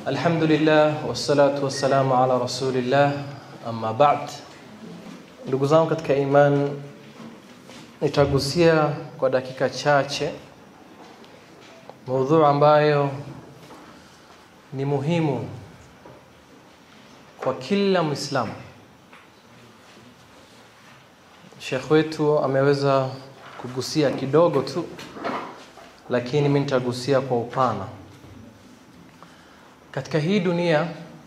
Alhamdulillah wassalatu wassalamu ala rasulillah amma ba'd. Ndugu zangu katika iman, nitagusia kwa dakika chache maudhui ambayo ni muhimu kwa kila Muislamu. Sheikh wetu ameweza kugusia kidogo tu, lakini mimi nitagusia kwa upana. Katika hii dunia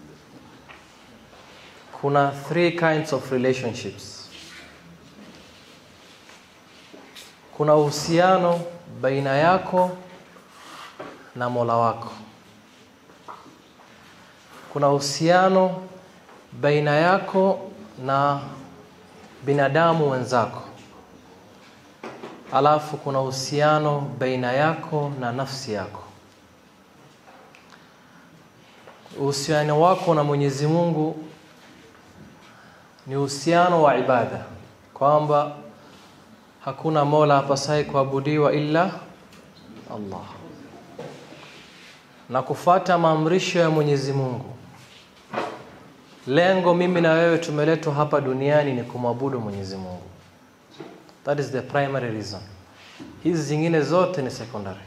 kuna three kinds of relationships. Kuna uhusiano baina yako na Mola wako. Kuna uhusiano baina yako na binadamu wenzako. Alafu kuna uhusiano baina yako na nafsi yako. Uhusiano wako na Mwenyezi Mungu ni uhusiano wa ibada, kwamba hakuna mola apasaye kuabudiwa illa Allah, na kufata maamrisho ya Mwenyezi Mungu. Lengo mimi na wewe tumeletwa hapa duniani ni kumwabudu Mwenyezi Mungu. That is the primary reason. Hizi zingine zote ni secondary.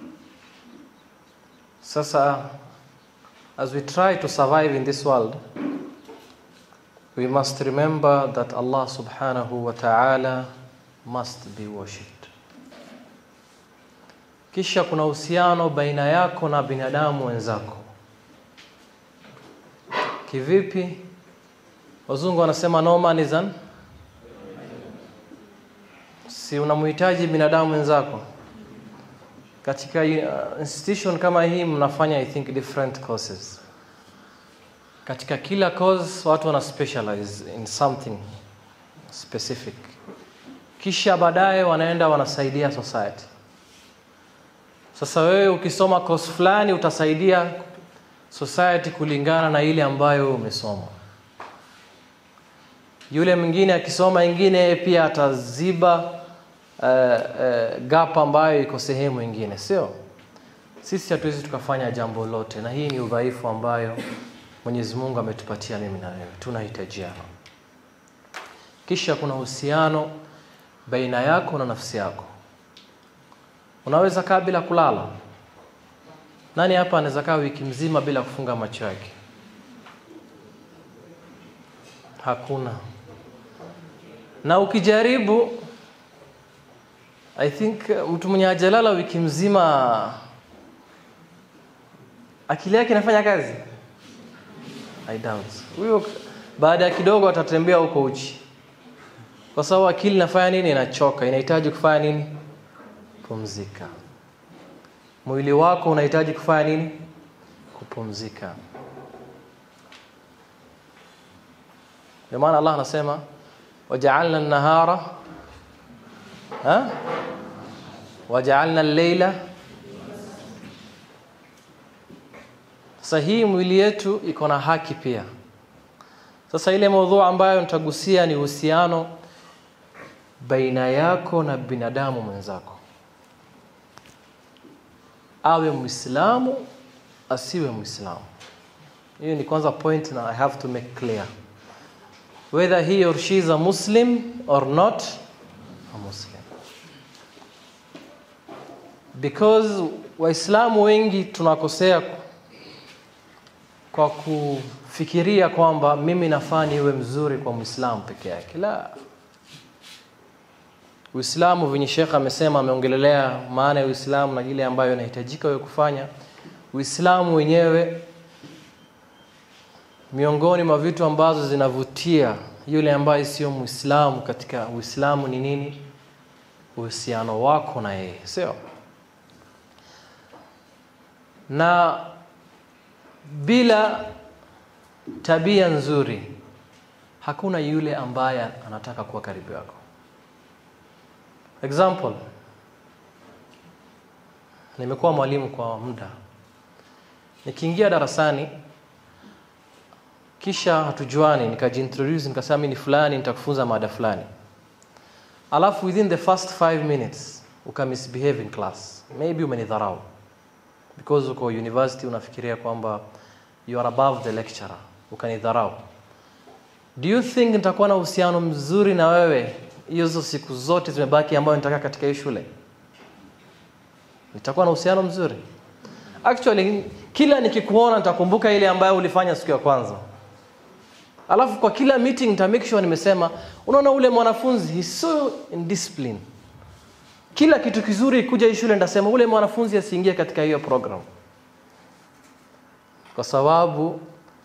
Sasa as we try to survive in this world, we must remember that Allah subhanahu wa ta'ala must be worshipped. Kisha kuna uhusiano baina yako na binadamu wenzako. Kivipi? Wazungu wanasema no man is an si unamhitaji binadamu wenzako katika uh, institution kama hii mnafanya I think different courses. Katika kila course watu wana specialize in something specific, kisha baadaye wanaenda wanasaidia society. Sasa wewe ukisoma course fulani utasaidia society kulingana na ile ambayo umesoma. Yule mwingine akisoma ingine pia ataziba uh, uh, gap ambayo iko sehemu ingine, sio? Sisi hatuwezi tukafanya jambo lote, na hii ni udhaifu ambayo Mwenyezi Mungu ametupatia mimi na wewe, tunahitajiana. Kisha kuna uhusiano baina yako na nafsi yako. Unaweza kaa bila kulala. Nani hapa anaweza kaa wiki mzima bila kufunga macho yake? Hakuna. Na ukijaribu I think mtu mwenye hajalala wiki mzima akili yake inafanya kazi? I doubt. Huyo baada ya kidogo atatembea huko uchi, kwa sababu akili inafanya nini? Inachoka, inahitaji kufanya nini? Pumzika. Mwili wako unahitaji kufanya nini? Kupumzika. Ndio maana Allah anasema waja'alna an-nahara ha waja'alna al-layla. Sasa hii mwili yetu iko na haki pia. Sasa ile maudhui ambayo nitagusia ni uhusiano baina yako na binadamu mwenzako, awe Muislamu asiwe Muislamu. Hiyo ni kwanza point na I have to make clear whether he or she is a Muslim or not a Muslim, because Waislamu wengi tunakosea kwa kufikiria kwamba mimi nafaa niwe mzuri kwa Muislamu peke yake. La, Uislamu venye Sheikh amesema, ameongelelea maana ya Uislamu na ile ambayo inahitajika wewe kufanya. Uislamu wenyewe miongoni mwa vitu ambazo zinavutia yule ambaye sio Muislamu katika Uislamu ni nini? Uhusiano wako na yeye, sio? Na bila tabia nzuri hakuna yule ambaye anataka kuwa karibu yako. Example, nimekuwa mwalimu kwa muda, nikiingia darasani kisha hatujuani, nikajiintroduce nikasema mimi ni fulani, nitakufunza mada fulani, alafu within the first five minutes uka misbehave in class, maybe umenidharau because uko university unafikiria kwamba you are above the lecturer ukanidharau do you think nitakuwa na uhusiano mzuri na wewe hizo siku zote zimebaki ambayo nitakaa katika hii shule nitakuwa na uhusiano mzuri actually kila nikikuona nitakumbuka ile ambayo ulifanya siku ya kwanza alafu kwa kila meeting nita make sure nimesema unaona ule mwanafunzi he's so indiscipline kila kitu kizuri kuja hii shule nitasema ule mwanafunzi asiingie katika hiyo program kwa sababu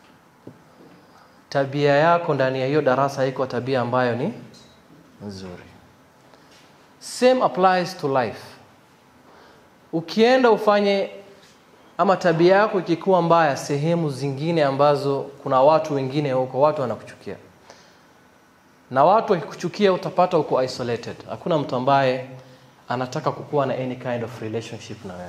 tabia yako ndani ya hiyo darasa iko tabia ambayo ni nzuri same applies to life ukienda ufanye ama tabia yako ikikuwa mbaya sehemu zingine ambazo kuna watu wengine huko watu wanakuchukia na watu wakikuchukia utapata uko isolated hakuna mtu ambaye anataka kukuwa na any kind of relationship na wewe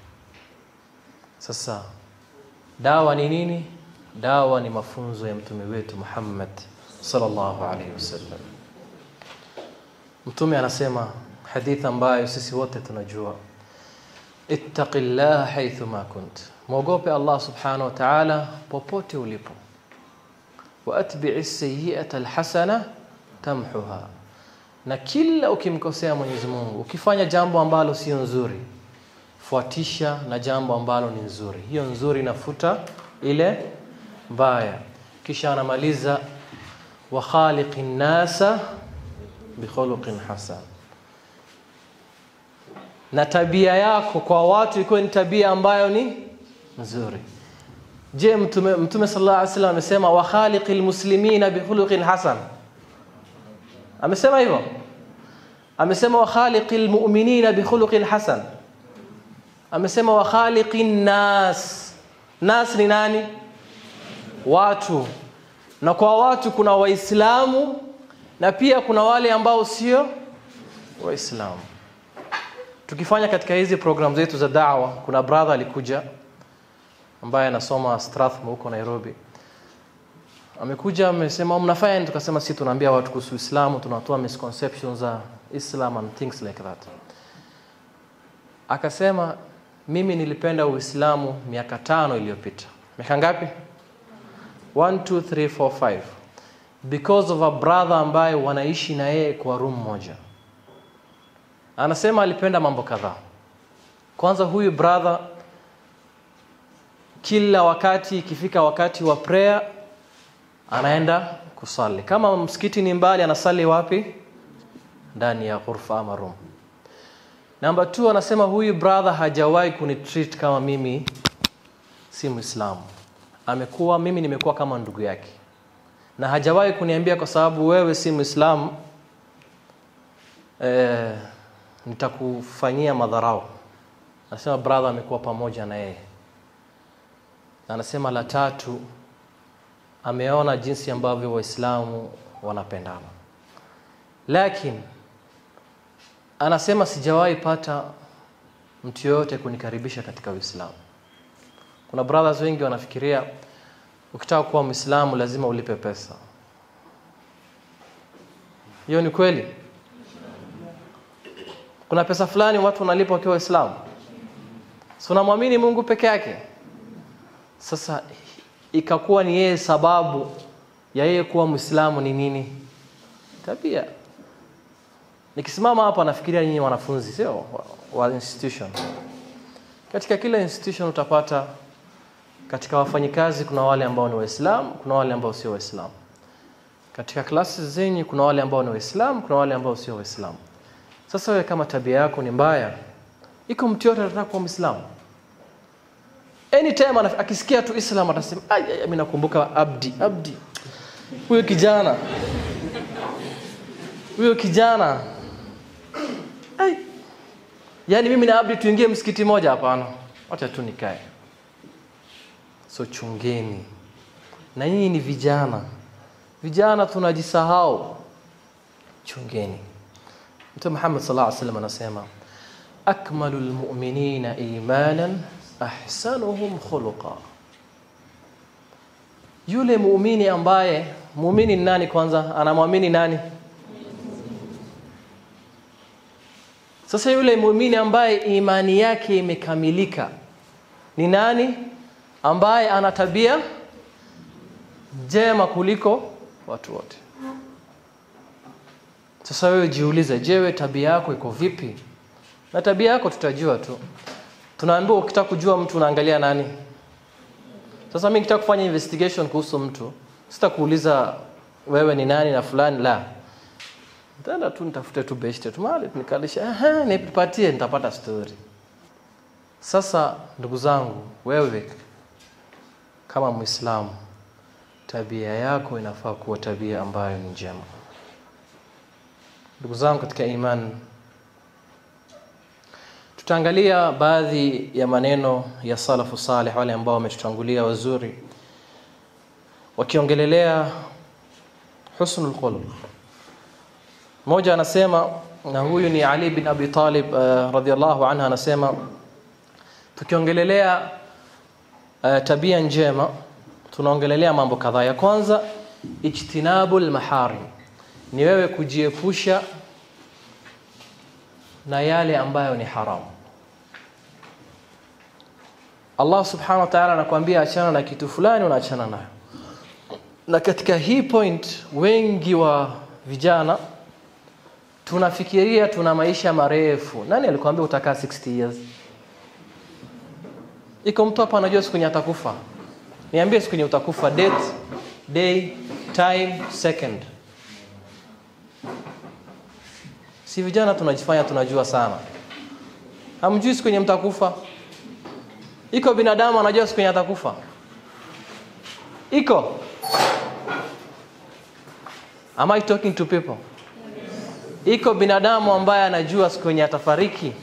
sasa dawa ni nini dawa ni mafunzo ya mtume wetu Muhammad sallallahu alaihi wasallam mtume anasema hadithi ambayo sisi wote tunajua ittaqillaha haythu ma kunt mwogope Allah subhanahu wa ta'ala popote ulipo wa atbi'i sayyi'ata alhasana tamhuha na kila ukimkosea Mwenyezi Mungu ukifanya jambo ambalo sio nzuri fuatisha na jambo ambalo ni nzuri hiyo nzuri inafuta ile mbaya kisha anamaliza wa khaliqin nasa bi khuluqin hasan na tabia yako kwa watu ikuwe ni tabia ambayo ni nzuri je mtume mtume sallallahu alaihi wasallam amesema wa khaliqil muslimina bi khuluqin hasan amesema hivyo amesema wa khaliqil mu'minina bi khuluqin hasan amesema wa khaliqin nas nas ni nani watu na kwa watu kuna waislamu na pia kuna wale ambao sio waislamu tukifanya katika hizi program zetu za dawa kuna brother alikuja ambaye anasoma Strathmore huko Nairobi amekuja amesema mnafanya nini tukasema si tunaambia watu kuhusu Uislamu tunatoa misconceptions za Islam and things like that akasema mimi nilipenda Uislamu miaka tano iliyopita miaka ngapi 1 2 3 4 5 because of a brother ambaye wanaishi na yeye kwa room moja anasema alipenda mambo kadhaa kwanza huyu brother kila wakati ikifika wakati wa prayer anaenda kusali kama msikiti ni mbali anasali wapi ndani ya ghurfa ama room namba 2 anasema huyu brother hajawahi kunitreat kama mimi si muislamu amekuwa mimi nimekuwa kama ndugu yake na hajawahi kuniambia kwa sababu wewe si muislamu eh, nitakufanyia madharau anasema brother amekuwa pamoja na yeye anasema la tatu ameona jinsi ambavyo waislamu wanapendana lakini anasema sijawahi pata mtu yoyote kunikaribisha katika uislamu kuna brothers wengi wanafikiria ukitaka kuwa muislamu lazima ulipe pesa hiyo ni kweli kuna pesa fulani watu wanalipa wakiwa waislamu so unamwamini mungu peke yake sasa ikakuwa ni yeye sababu ya yeye kuwa mwislamu ni nini tabia nikisimama hapa nafikiria nyinyi wanafunzi sio wa, wa institution katika kila institution utapata katika wafanyikazi kuna wale ambao ni waislamu kuna wale ambao sio waislamu katika klasi zenyu kuna wale ambao ni waislamu kuna wale ambao sio waislamu sasa wewe kama tabia yako ni mbaya iko mtu yote anataka kuwa mwislamu anytime akisikia tu islam atasema mimi nakumbuka abdi abdi huyo kijana huyo kijana ay. yaani mimi na abdi tuingie msikiti moja hapana wacha tu nikae so chungeni na nyinyi ni vijana vijana tunajisahau chungeni mtume Muhammad sallallahu alaihi wasallam anasema akmalul mu'minina imanan ahsanuhum khuluqa yule muumini ambaye muumini ni nani kwanza anamwamini nani sasa yule muumini ambaye imani yake imekamilika ni nani ambaye ana tabia njema kuliko watu wote sasa wewe jiulize je wewe tabia yako iko vipi na tabia yako tutajua tu tunaambiwa ukitaka kujua mtu unaangalia nani sasa mimi nikitaka kufanya investigation kuhusu mtu sitakuuliza wewe ni nani na fulani la nitaenda tu nitafute tu beshte tu mahali nikalisha aha nipatie nitapata story sasa ndugu zangu wewe kama muislamu tabia yako inafaa kuwa tabia ambayo ni njema ndugu zangu katika imani tutaangalia baadhi ya maneno ya salafu salih wale ambao wametutangulia wazuri wakiongelelea husnul khuluq mmoja anasema na huyu ni Ali bin Abi Talib uh, radhiallahu anha anasema tukiongelelea uh, tabia njema tunaongelelea mambo kadhaa ya kwanza ijtinabul maharim ni wewe kujiepusha na yale ambayo ni haramu Allah subhanahu wa ta'ala anakuambia achana na kitu fulani unaachana nayo na katika hii point wengi wa vijana tunafikiria tuna maisha marefu nani alikwambia utakaa 60 years iko mtu hapa anajua siku yenye atakufa niambie siku yenye utakufa date day time second si vijana tunajifanya tunajua sana hamjui siku yenye mtakufa iko binadamu anajua siku yenye atakufa iko am i talking to people iko binadamu ambaye anajua siku yenye atafariki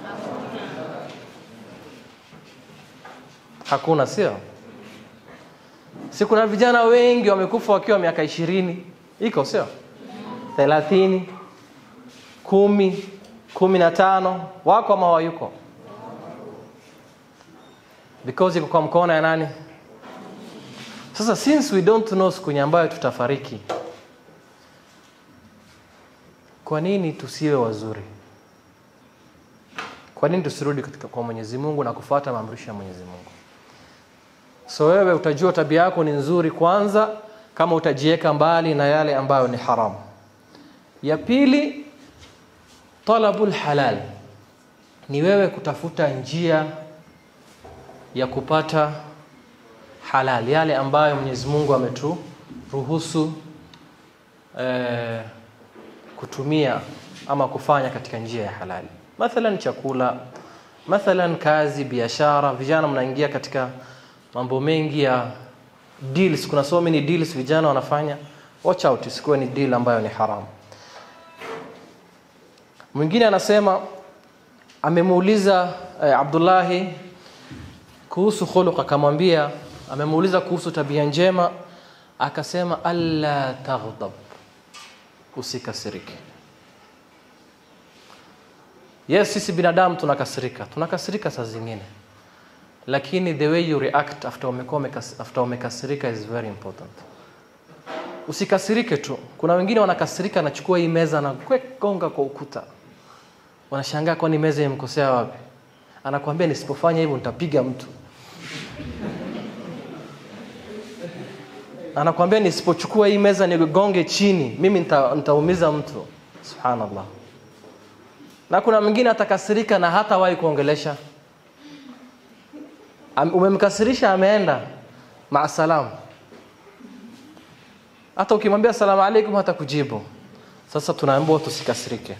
hakuna sio si kuna vijana wengi wamekufa wakiwa miaka ishirini iko sio thelathini kumi kumi na tano wako ama wayuko because iko kwa mkono ya nani sasa since we don't know siku ambayo tutafariki kwa nini tusiwe wazuri kwa nini tusirudi katika kwa Mwenyezi Mungu na kufuata maamrisho ya Mwenyezi Mungu so wewe utajua tabia yako ni nzuri kwanza kama utajiweka mbali na yale ambayo ni haramu ya pili talabul halal ni wewe kutafuta njia ya kupata halal yale ambayo Mwenyezi Mungu ameturuhusu eh, kutumia ama kufanya katika njia ya halali mathalan chakula mathalan kazi biashara vijana mnaingia katika mambo mengi ya deals kuna so many deals vijana wanafanya watch out isikuwe ni deal ambayo ni haramu mwingine anasema amemuuliza eh, Abdullahi kuhusu khuluq akamwambia amemuuliza kuhusu tabia njema akasema alla taghdab usikasirike yes sisi binadamu tunakasirika tunakasirika saa zingine lakini the way you react after umekuwa after umekasirika is very important usikasirike tu kuna wengine wanakasirika anachukua hii meza na gonga kwa ukuta wanashangaa kwani meza imkosea wapi anakuambia nisipofanya hivyo nitapiga mtu anakuambia nisipochukua hii meza nigonge chini mimi nita, nitaumiza mtu subhanallah na kuna mwingine atakasirika na hata wahi kuongelesha umemkasirisha ameenda maasalam hata ukimwambia asalamu alaikum hata kujibu sasa tunaambiwa tusikasirike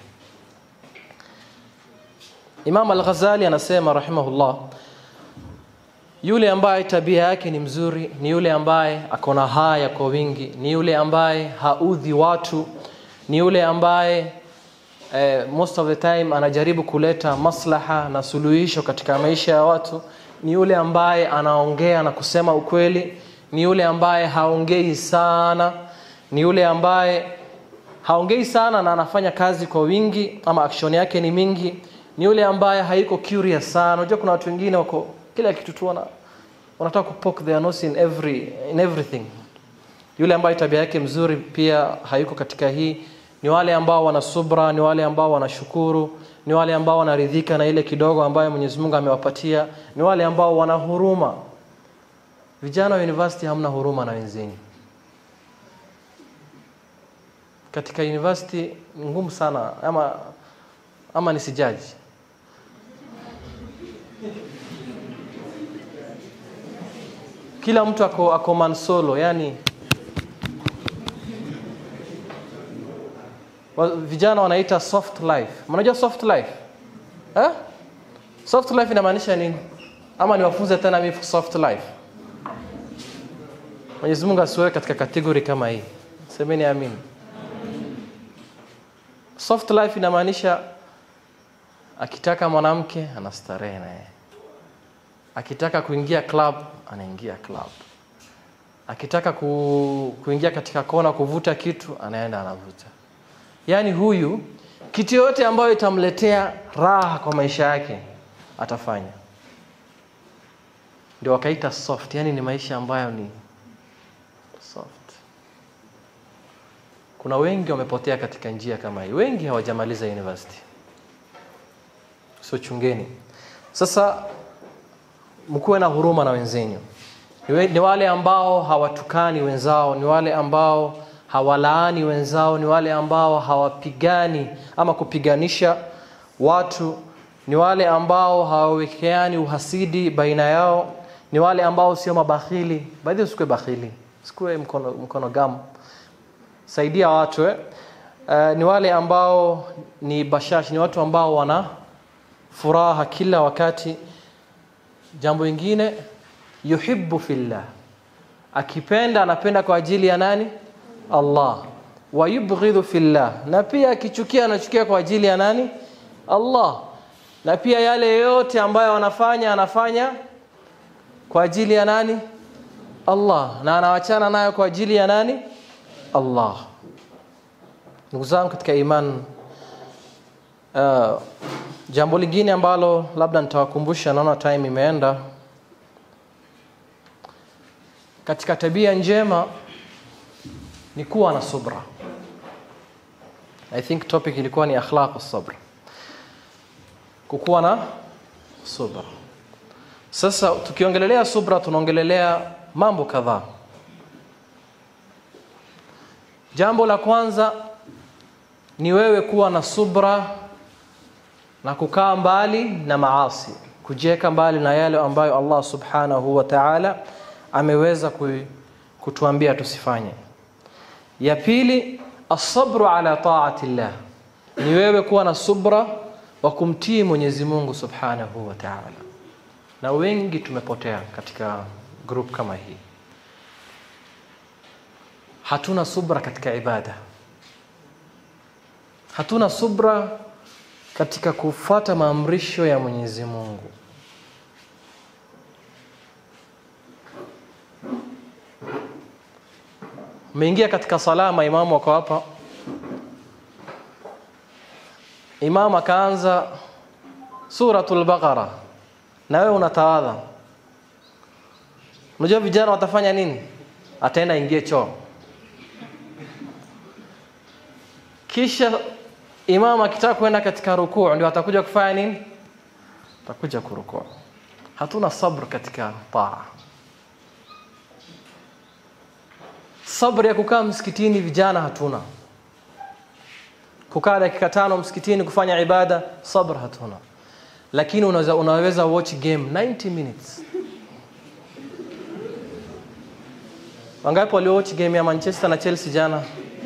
Imam Al-Ghazali anasema rahimahullah yule ambaye tabia yake ni mzuri ni yule ambaye akona haya kwa wingi ni yule ambaye haudhi watu ni yule ambaye eh, most of the time anajaribu kuleta maslaha na suluhisho katika maisha ya watu ni yule ambaye anaongea na kusema ukweli ni yule ambaye haongei sana ni yule ambaye haongei sana na anafanya kazi kwa wingi ama action yake ni mingi ni yule ambaye haiko curious sana unajua kuna watu wengine wako kila kitu tu wana wanataka kupoke their nose in every in everything yule ambaye tabia yake mzuri pia hayuko katika hii ni wale ambao wana subra ni wale ambao wanashukuru ni wale ambao wanaridhika na ile kidogo ambayo Mwenyezi Mungu amewapatia ni wale ambao wana huruma vijana wa university hamna huruma na wenzenu katika university ni ngumu sana ama ama nisijaji kila mtu ako, ako mansolo yani wa- vijana wanaita soft life mnajua soft life eh? soft life inamaanisha nini ama niwafunze tena mimi soft life mwenyezi mungu asiwewe katika kategori kama hii semeni amin soft life inamaanisha akitaka mwanamke anastarehe naye akitaka kuingia club anaingia club akitaka ku, kuingia katika kona kuvuta kitu anaenda anavuta yaani huyu kitu yoyote ambayo itamletea raha kwa maisha yake atafanya ndio wakaita soft yaani ni maisha ambayo ni soft kuna wengi wamepotea katika njia kama hii wengi hawajamaliza university so chungeni sasa mkuwe na huruma na wenzenu ni we- ni wale ambao hawatukani wenzao ni wale ambao hawalaani wenzao ni wale ambao hawapigani ama kupiganisha watu ni wale ambao hawawekeani uhasidi baina yao ni wale ambao sio mabakhili baadhi usikuwe bakhili usikuwe mkono, mkono gamu saidia watu eh? Uh, ni wale ambao ni bashash ni watu ambao wana furaha kila wakati jambo lingine yuhibbu fillah akipenda anapenda kwa ajili ya nani Allah wa yubghidhu fillah na pia akichukia anachukia kwa ajili ya nani Allah na pia yale yote ambayo anafanya anafanya kwa ajili ya nani Allah na anawachana nayo kwa ajili ya nani Allah ndugu zangu katika iman uh, jambo lingine ambalo labda nitawakumbusha naona time imeenda katika tabia njema ni kuwa na subra i think topic ilikuwa ni akhlaq sabr kukuwa na subra sasa tukiongelelea subra tunaongelelea mambo kadhaa jambo la kwanza ni wewe kuwa na subra na kukaa mbali na maasi kujiweka mbali na yale ambayo Allah subhanahu wa ta'ala ameweza ku- kutuambia tusifanye ya pili asabru ala taati llah ni wewe kuwa na subra wa kumtii Mwenyezi Mungu subhanahu wa ta'ala na wengi tumepotea katika group kama hii hatuna subra katika ibada hatuna subra katika kufuata maamrisho ya Mwenyezi Mungu umeingia katika sala maimamu wako hapa imam akaanza suratul baqara na wewe unatawadha unajua vijana watafanya nini ataenda ingie choo kisha imam akitaka kwenda katika rukuu ndio atakuja kufanya nini atakuja kurukuu hatuna sabr katika taa sabr ya kukaa msikitini vijana hatuna kukaa dakika tano msikitini kufanya ibada sabr hatuna lakini unaweza, unaweza watch game 90 minutes wangapi walio watch game ya manchester na chelsea jana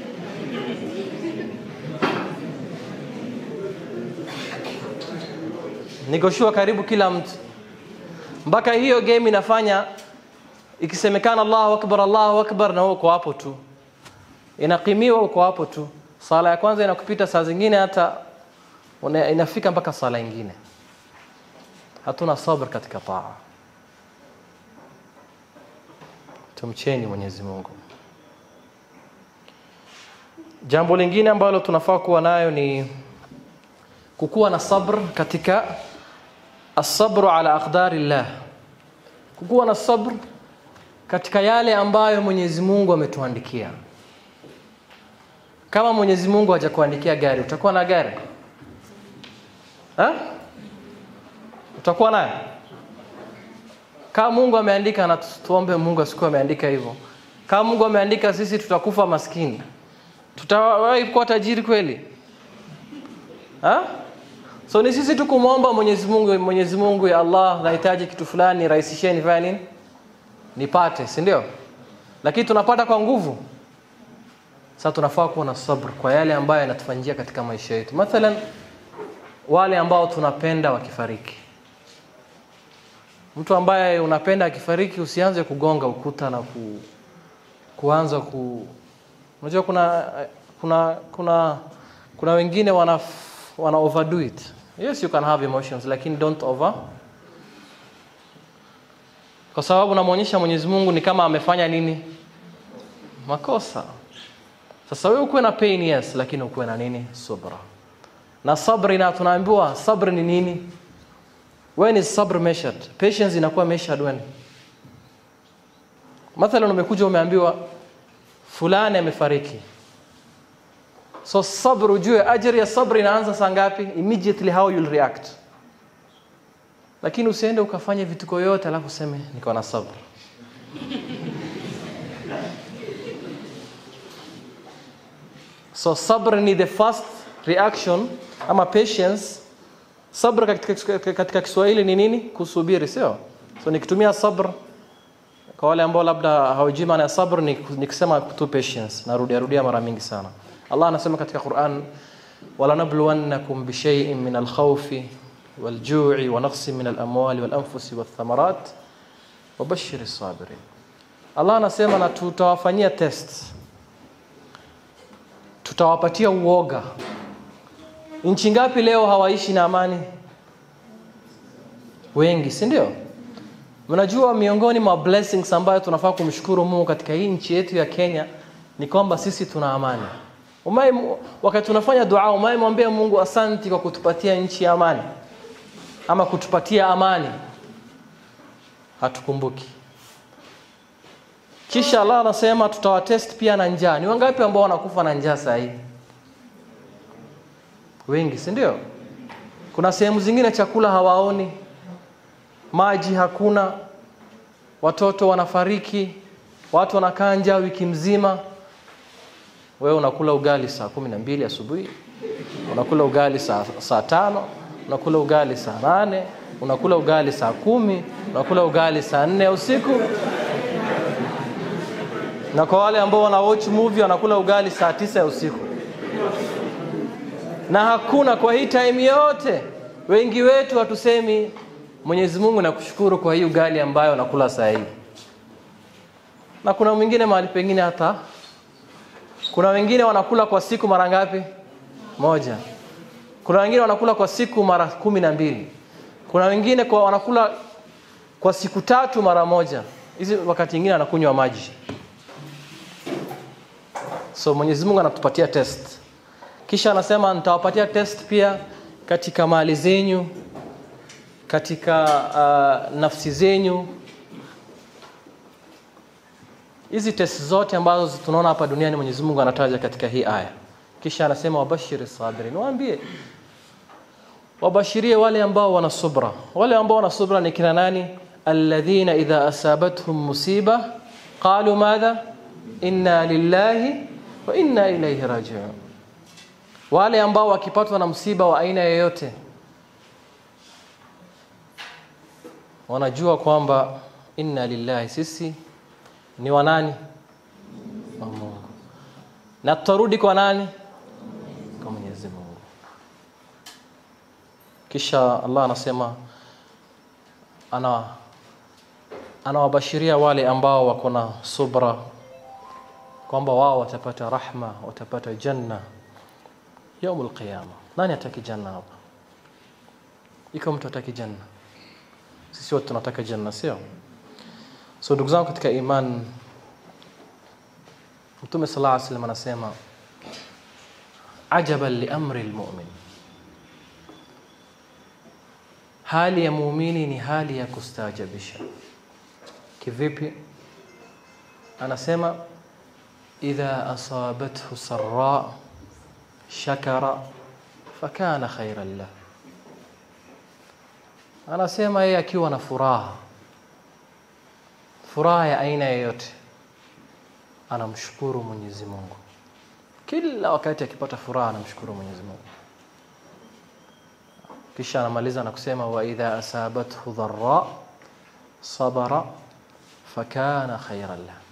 nikoshua karibu kila mtu mpaka hiyo game inafanya ikisemekana Allahu akbar Allahu akbar na wewe uko hapo tu inakimiwa uko hapo tu sala ya kwanza inakupita saa zingine hata una- inafika mpaka sala ingine hatuna sabr katika taa tumcheni Mwenyezi Mungu jambo lingine ambalo tunafaa kuwa nayo ni kukuwa na sabr katika asabru ala aqdarillah kukuwa na sabr katika yale ambayo Mwenyezi Mungu ametuandikia kama Mwenyezi Mungu hajakuandikia gari utakuwa na gari ha? utakuwa nayo kama Mungu ameandika na tu- tuombe Mungu asikuwa ameandika hivyo. Kama Mungu ameandika sisi tutakufa maskini, tutawahi kuwa tajiri kweli? Ha? So ni sisi tu kumwomba Mwenyezi Mungu, Mwenyezi Mungu ya Allah, nahitaji kitu fulani, rahisisheni fanya nini nipate, si ndio? Lakini tunapata kwa nguvu. Sasa tunafaa kuwa na sabr kwa yale ambayo yanatufanyia katika maisha yetu. Mathalan, wale ambao tunapenda wakifariki, mtu ambaye unapenda akifariki, usianze kugonga ukuta na ku, kuanza ku unajua kuna kuna kuna kuna wengine wana wana overdo it yes you can have emotions lakini don't over kwa sababu namwonyesha Mwenyezi Mungu ni kama amefanya nini makosa sasa wewe ukuwe na pain yes lakini ukuwe na nini subra na sabri na tunaambiwa sabri ni nini when is sabr measured patience inakuwa measured when mathalan umekuja umeambiwa fulani amefariki so sabr ujue ajri ya sabr inaanza saa ngapi immediately how you'll react lakini usiende ukafanya vituko yote alafu useme niko na sabr so sabr ni the first reaction ama patience sabr katika, katika Kiswahili ni nini kusubiri sio so nikitumia sabr kwa wale ambao labda hawajui maana ya sabr ni, ni kusema tu patience narudia rudia mara mingi sana Allah anasema katika Qur'an walanabluwannakum bishay'in min alkhawfi والجوع ونقص من الأموال والأنفس والثمرات وبشر الصابرين Allah anasema na tutawafanyia test tutawapatia uoga nchi ngapi leo hawaishi na amani wengi si ndio mnajua miongoni mwa blessings ambayo tunafaa kumshukuru Mungu katika hii nchi yetu ya Kenya ni kwamba sisi tuna amani umai wakati tunafanya dua umai mwambie Mungu asanti kwa kutupatia nchi ya amani ama kutupatia amani hatukumbuki kisha Allah anasema tutawatest pia na njaa ni wangapi ambao wanakufa na njaa saa hii wengi si ndio kuna sehemu zingine chakula hawaoni maji hakuna watoto wanafariki watu wanakaa njaa wiki mzima wewe unakula ugali saa kumi na mbili asubuhi unakula ugali saa, saa tano unakula ugali saa nane unakula ugali saa kumi unakula ugali saa nne usiku na kwa wale ambao wana watch movie wanakula ugali saa tisa ya usiku na hakuna kwa hii time yote wengi wetu hatusemi Mwenyezi Mungu nakushukuru kwa hii ugali ambayo nakula saa hii na kuna mwingine mahali pengine hata kuna wengine wanakula kwa siku mara ngapi moja kuna wengine wanakula kwa siku mara kumi na mbili kuna wengine kwa wanakula kwa siku tatu mara moja hizi wakati mwingine anakunywa maji so Mwenyezi Mungu anatupatia test kisha anasema nitawapatia test pia katika mali zenyu katika uh, nafsi zenyu hizi test zote ambazo tunaona hapa duniani Mwenyezi Mungu anataja katika hii aya kisha anasema wabashiri sabirin waambie wabashirie wale ambao wana subra wale ambao wana subra ni kina nani alladhina idha asabatuhum musiba qalu madha inna lillahi wa inna ilayhi raji'un wale ambao wakipatwa na msiba wa aina yoyote wanajua kwamba inna lillahi sisi ni wa nani wa Mungu na tutarudi kwa nani kwa Mwenyezi Mungu kisha Allah anasema ana anawabashiria wale ambao wako na subra kwamba wao watapata rahma watapata janna yaumul qiyama nani ataki janna hapa iko mtu ataki janna sisi wote tunataka janna sio so ndugu zangu katika iman mtume sallallahu alaihi wasallam anasema ajaban li amri almu'min hali ya muumini ni hali ya kustaajabisha kivipi anasema idha asabathu sarra shakara fakana khairan lah anasema yeye akiwa na furaha furaha ya aina yoyote anamshukuru Mwenyezi Mungu kila wakati akipata furaha anamshukuru Mwenyezi Mungu kisha anamaliza na kusema wa idha asabathu dharra sabara fakana khairan lahu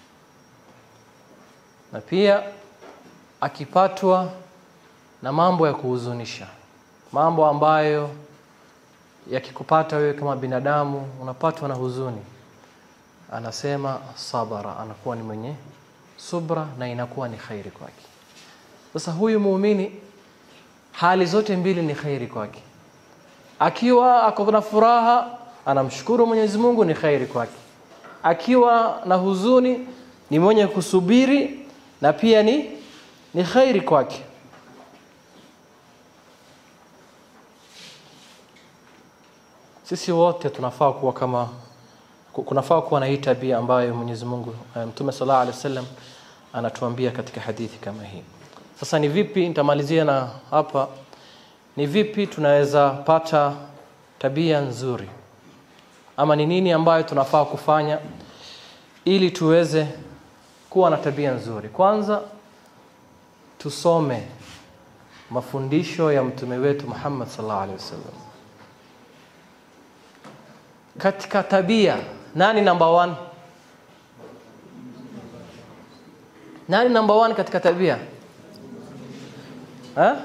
na pia akipatwa na mambo ya kuhuzunisha mambo ambayo yakikupata wewe kama binadamu unapatwa na huzuni anasema sabara anakuwa ni mwenye subra na inakuwa ni khairi kwake sasa huyu muumini hali zote mbili ni khairi kwake akiwa ako na furaha anamshukuru Mwenyezi Mungu ni khairi kwake akiwa na huzuni ni mwenye kusubiri na pia ni ni khairi kwake sisi wote tunafaa kuwa kama kunafaa kuwa na hii tabia ambayo Mwenyezi Mungu Mtume sallallahu alaihi wasallam anatuambia katika hadithi kama hii sasa ni vipi nitamalizia na hapa ni vipi tunaweza pata tabia nzuri ama ni nini ambayo tunafaa kufanya ili tuweze kuwa na tabia nzuri kwanza tusome mafundisho ya mtume wetu Muhammad sallallahu alaihi wasallam katika tabia nani number one nani number one katika tabia ha?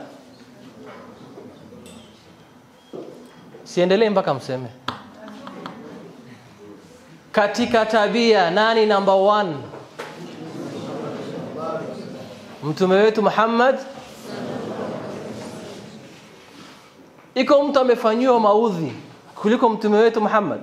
siendelee mpaka mseme katika tabia nani number one mtume wetu Muhammad iko mtu amefanyiwa maudhi kuliko mtume wetu Muhammad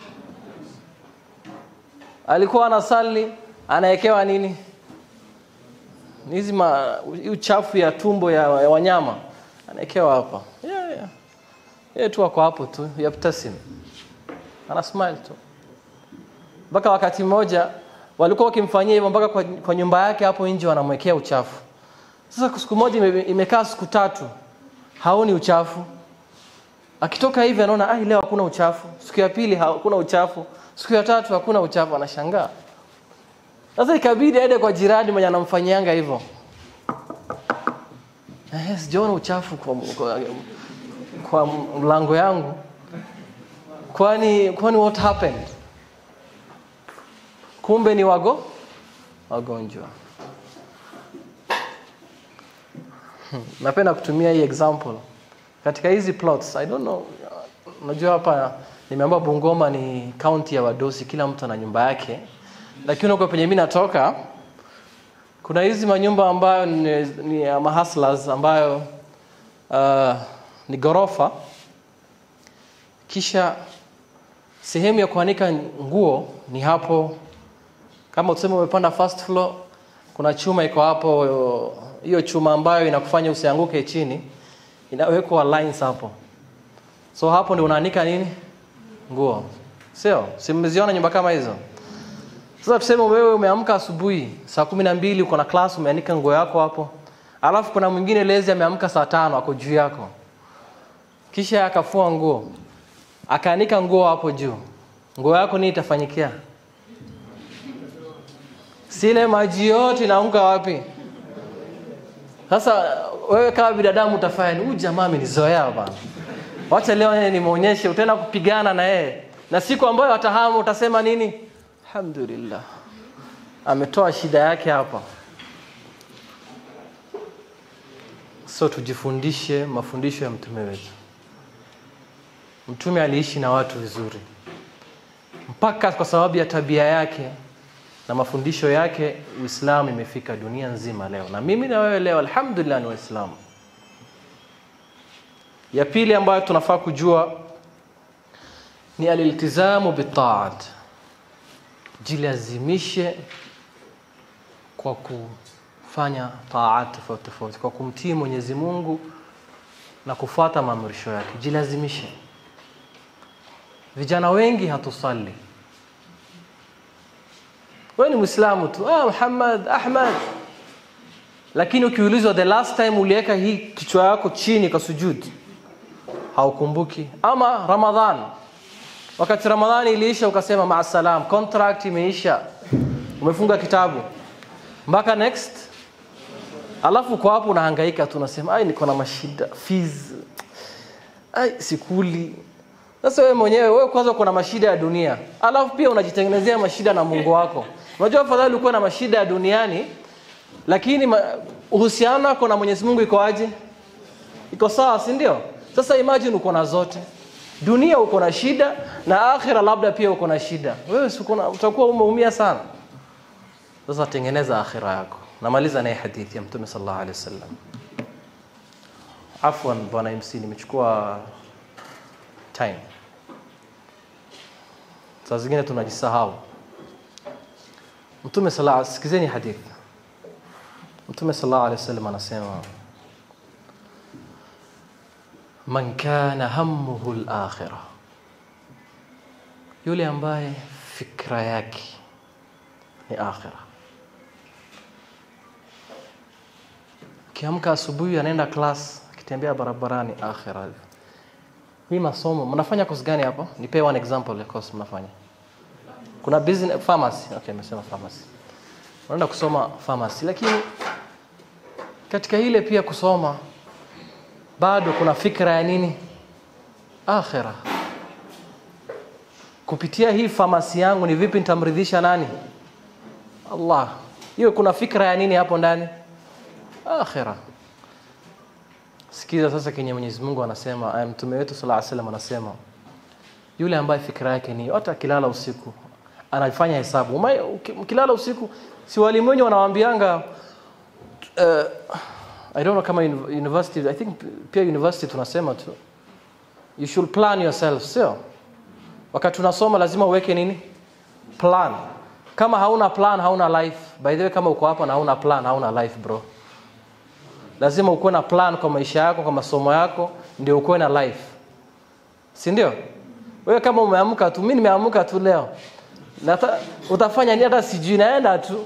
alikuwa anasali anawekewa nini hizi uchafu ya tumbo ya, ya wanyama anawekewa hapa yeah, yeah. yeye tu ako hapo tu yaptasim ana smile tu mpaka wakati mmoja walikuwa wakimfanyia hivyo mpaka kwa, kwa nyumba yake hapo nje wanamwekea uchafu sasa siku moja ime, imekaa siku tatu haoni uchafu akitoka hivi anaona ah leo hakuna uchafu siku ya pili hakuna uchafu siku ya tatu hakuna uchafu anashangaa sasa ikabidi aende kwa jirani mwenye anamfanyianga hivyo eh sijaona uchafu kwa, kwa, kwa mlango yangu kwani kwani what happened kumbe ni wago wagonjwa napenda kutumia hii example katika hizi plots i don't know unajua hapa nimeambiwa Bungoma ni county ya wadosi kila mtu ana nyumba yake lakini huko penye mimi natoka kuna hizi manyumba ambayo ni, ni ya mahustlers ambayo uh, ni gorofa kisha sehemu ya kuanika nguo ni hapo kama tuseme umepanda first floor kuna chuma iko hapo hiyo chuma ambayo inakufanya usianguke chini inawekwa lines hapo so hapo ndio unaanika nini nguo sio si mmeziona nyumba kama hizo sasa tuseme wewe umeamka asubuhi saa kumi na mbili uko na class umeanika nguo yako hapo alafu kuna mwingine lezi ameamka saa tano ako juu yako kisha akafua nguo akaanika nguo hapo juu nguo yako nini itafanyikia sile maji yote inaanguka wapi sasa wewe kama binadamu utafanya ni huyu jamaa amenizoea bana wacha leo yeye nimuonyeshe utaenda kupigana na yeye na siku ambayo atahamu utasema nini alhamdulillah ametoa shida yake hapa so tujifundishe mafundisho ya mtume wetu mtume aliishi na watu vizuri mpaka kwa sababu ya tabia yake na mafundisho yake uislamu imefika dunia nzima leo na mimi na wewe leo alhamdulillah ni waislamu ya pili ambayo tunafaa kujua ni aliltizamu bitaat jilazimishe kwa kufanya taat tofauti tofauti kwa kumtii mwenyezi mungu na kufuata maamrisho yake jilazimishe vijana wengi hatusali wewe ni mwislamu tu ah, muhammad ahmad lakini ukiulizwa the last time uliweka hii kichwa yako chini kwa sujudi haukumbuki ama ramadhan wakati ramadhani iliisha ukasema maasalam contract imeisha umefunga kitabu mpaka next alafu kwa hapo unahangaika tu unasema ai niko na mashida fees ai sikuli sasa wewe mwenyewe wewe kwanza uko na mashida ya dunia alafu pia unajitengenezea mashida na mungu wako unajua afadhali ukuwe na mashida ya duniani lakini ma, uhusiano wako na mwenyezi mungu iko aje iko sawa si ndio sasa imagine uko na zote dunia uko na shida na akhira labda pia uko na shida wewe si uko na- utakuwa umeumia sana sasa tengeneza akhira yako namaliza naye hadithi ya mtume sallallahu alaihi wasallam afwan bwana mc nimechukua time saa zingine tunajisahau mtume sala sikizeni hadithi mtume sallallahu alaihi wasallam anasema man kana hammuhu al-akhirah yule ambaye fikra yake ni akhira akiamka asubuhi anaenda class akitembea barabarani akhira hii masomo mnafanya course gani hapo nipe one example ya course mnafanya kuna business pharmacy okay nimesema pharmacy unaenda kusoma pharmacy lakini katika ile pia kusoma bado kuna fikra ya nini akhira kupitia hii famasi yangu ni vipi nitamridhisha nani allah hiyo kuna fikra ya nini hapo ndani akhira sikiza sasa kenye mwenyezi mungu anasema aya mtume wetu sala aa salam anasema yule ambaye fikra yake ni hata akilala usiku anafanya hesabu Uma- uki- mkilala usiku si walimu wenye wanawambianga uh, i don't know kama uni- university i think pia university tunasema tu you should plan yourself sio wakati unasoma lazima uweke nini plan kama hauna plan hauna life by the way kama uko hapa na hauna plan hauna life bro lazima ukuwe na plan kwa maisha yako kwa masomo yako ndio ukuwe na life si ndio wewe kama umeamka tu mi nimeamka tu leo Nata, utafanya nini hata sijui naenda tu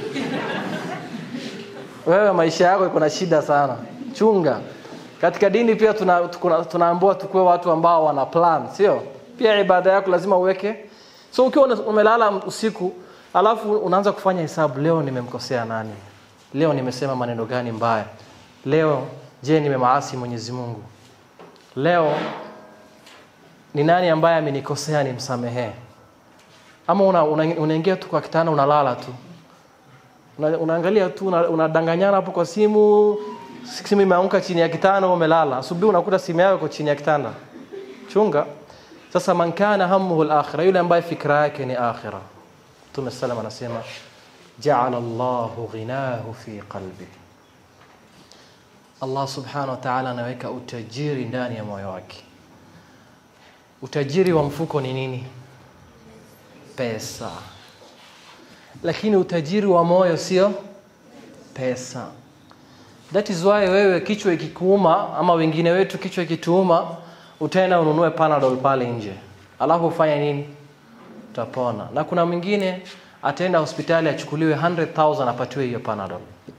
wewe maisha yako iko na shida sana chunga katika dini pia tuna, tuna, tunaambiwa tukuwe watu ambao wana plan sio pia ibada yako lazima uweke so ukiwa una- umelala usiku alafu unaanza kufanya hesabu leo nimemkosea nani leo nimesema maneno gani mbaya leo je nimemaasi mwenyezi mungu leo ni nani ambaye amenikosea nimsamehee ama unaingia una, una unaingia tu kwa kitanda unalala tu una, unaangalia tu una- unadanganyana hapo kwa simu simu imeanguka chini ya kitanda umelala asubuhi unakuta simu yako iko chini ya kitanda chunga sasa man kana hammuhu al-akhirah yule ambaye fikra yake ni akhira Mtume sallam anasema ja'ala Allahu ghinahu fi qalbi Allah subhanahu wa ta'ala anaweka utajiri ndani ya moyo wake utajiri wa mfuko ni nini pesa lakini utajiri wa moyo sio pesa that is why wewe kichwa ikikuuma ama wengine wetu kichwa ikituuma utaenda ununue panadol pale nje alafu ufanye nini utapona na kuna mwingine ataenda hospitali achukuliwe 100000 apatiwe hiyo panadol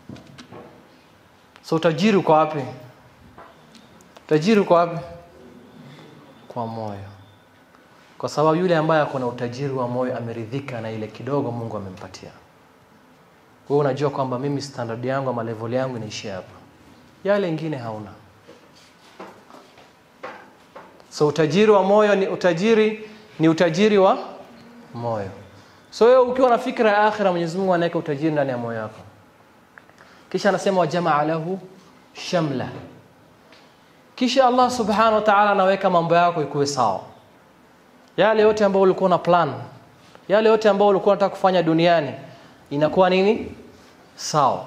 so utajiri uko wapi utajiri uko wapi kwa moyo kwa sababu yule ambaye ako na utajiri wa moyo ameridhika na ile kidogo mungu amempatia wewe unajua kwamba mimi standard yangu ama level yangu inaishia hapa yale ingine hauna so utajiri wa moyo ni utajiri ni utajiri wa moyo so wewe ukiwa na fikra ya akhira mwenyezi mungu anaweka utajiri ndani ya moyo wako kisha anasema wajamaa lahu shamla kisha allah subhanahu wa ta'ala anaweka mambo yako ikuwe sawa yale yote ambayo ulikuwa na plan yale yote ambayo ulikuwa unataka kufanya duniani inakuwa nini sawa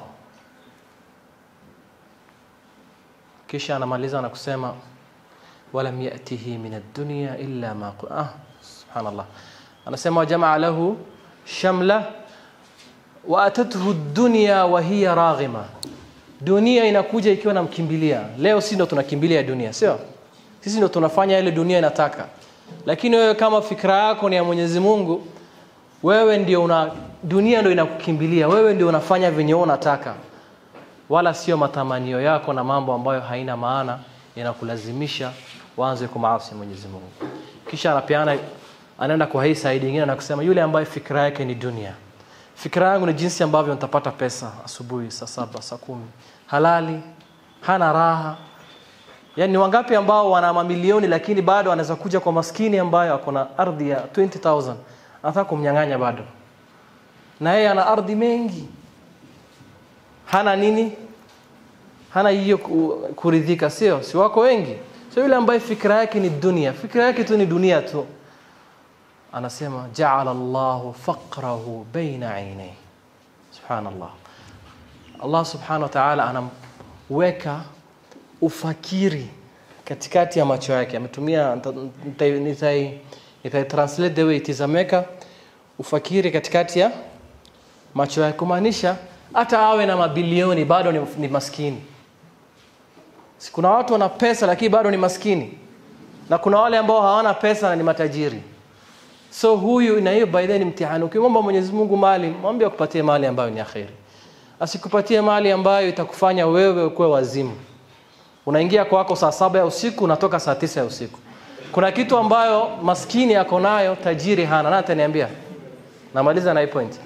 kisha anamaliza na kusema walam yatihi min ad-dunya illa ma qu- ah subhanallah anasema wajamaa lahu shamla wa atathu ad-dunya wa hiya raghima dunia inakuja ikiwa namkimbilia leo si ndo tunakimbilia dunia sio sisi ndo tunafanya ile dunia inataka lakini wewe kama fikra yako ni ya Mwenyezi Mungu wewe ndio una dunia ndio inakukimbilia wewe ndio unafanya venye wewe unataka wala sio matamanio yako na mambo ambayo haina maana yanakulazimisha waanze kumaasi Mwenyezi Mungu kisha anapeana anaenda kwa hii saidi nyingine na kusema yule ambaye fikra yake ni dunia fikra yangu ni jinsi ambavyo nitapata pesa asubuhi saa saba saa kumi halali hana raha yaani ni wangapi ambao wana mamilioni lakini bado anaweza kuja kwa maskini ambayo ako na ardhi ya 20000 anataka kumnyang'anya bado na yeye ana ardhi mengi hana nini hana hiyo ku- kuridhika sio si wako wengi sio yule ambaye fikra yake ni dunia fikra yake tu ni dunia tu anasema jaala llahu faqrahu baina ainai subhanallah allah subhanahu wa taala anamweka ufakiri katikati ya macho yake ametumia nita- nitai- nitai nitai translate the way it is ameweka ufakiri katikati ya macho yake kumaanisha hata awe na mabilioni bado ni, ni maskini Si kuna watu wana pesa lakini bado ni maskini na kuna wale ambao hawana pesa na ni matajiri so huyu na hiyo by the way ni mtihani ukimwomba mwenyezi mungu mali mwambie akupatie mali ambayo ni akheri asikupatie mali ambayo itakufanya wewe ukuwe wazimu unaingia kwako saa saba ya usiku unatoka saa tisa ya usiku kuna kitu ambayo maskini ako nayo tajiri hana na ataniambia namaliza na hii point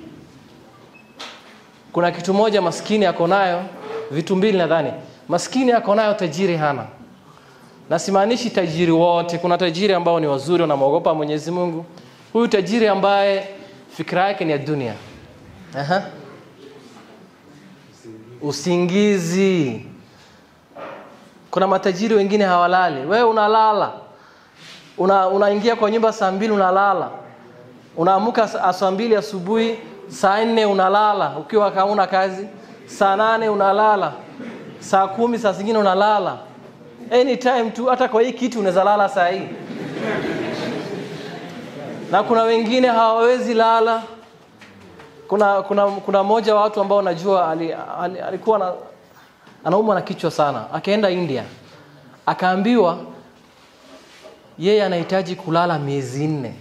kuna kitu moja maskini ako nayo vitu mbili nadhani maskini ako nayo tajiri hana na simaanishi tajiri wote kuna tajiri ambao ni wazuri wanamwogopa mwenyezi mungu huyu tajiri ambaye fikira yake ni ya dunia Aha. usingizi kuna matajiri wengine hawalali wewe unalala una, unaingia kwa nyumba saa mbili unalala unaamuka sa- saa mbili asubuhi saa nne unalala ukiwa hauna kazi saa nane unalala saa kumi saa zingine unalala anytime tu hata kwa hii kitu unaweza lala saa hii na kuna wengine hawawezi lala kuna kuna kuna mmoja wa watu ambao najua ali, ali, alikuwa na, anaumwa na kichwa sana akaenda india akaambiwa yeye anahitaji kulala miezi nne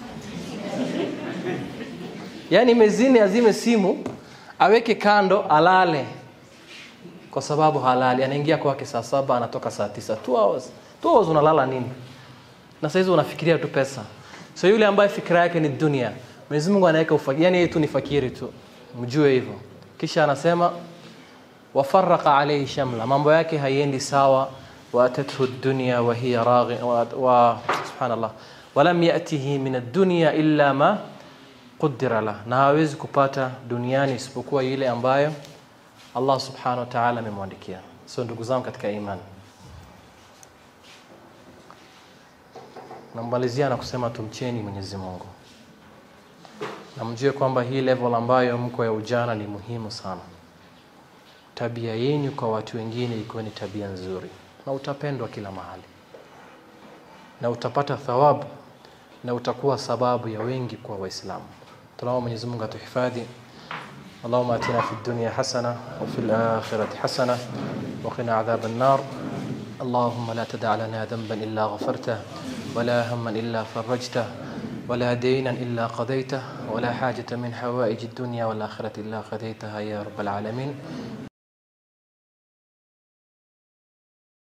yaani miezi nne azime simu aweke kando alale kwa sababu halali anaingia kwake saa saba anatoka saa tisa two hours two hours unalala nini na saizi unafikiria tu pesa so yule ambaye fikira yake ni dunia mwenyezi mungu anaweka ufakiri yani yeye tu ni fakiri tu mjue hivyo kisha anasema wafaraka alaihi shamla mambo yake haiendi sawa waatathu dunya wa hiya raghi wa, wa subhanallah walam yatihi min ad-dunya illa ma qudira la na hawezi kupata duniani isipokuwa ile ambayo Allah subhanahu wa ta'ala amemwandikia so ndugu zangu katika imani namalizia na kusema tumcheni Mwenyezi Mungu na mjue kwamba hii level ambayo mko ya ujana ni muhimu sana tabia yenyu kwa watu wengine ikiwa ni tabia nzuri na utapendwa kila mahali na utapata thawabu na utakuwa sababu ya wengi kuwa waislamu tunaomba Mwenyezi Mungu atuhifadhi اللهم اتنا في الدنيا حسنه وفي الاخره حسنه وقنا عذاب النار اللهم لا تدع لنا ذنبا الا غفرته ولا هما الا فرجته ولا دينا الا قضيته ولا حاجه من حوائج الدنيا والاخره الا قضيتها يا رب العالمين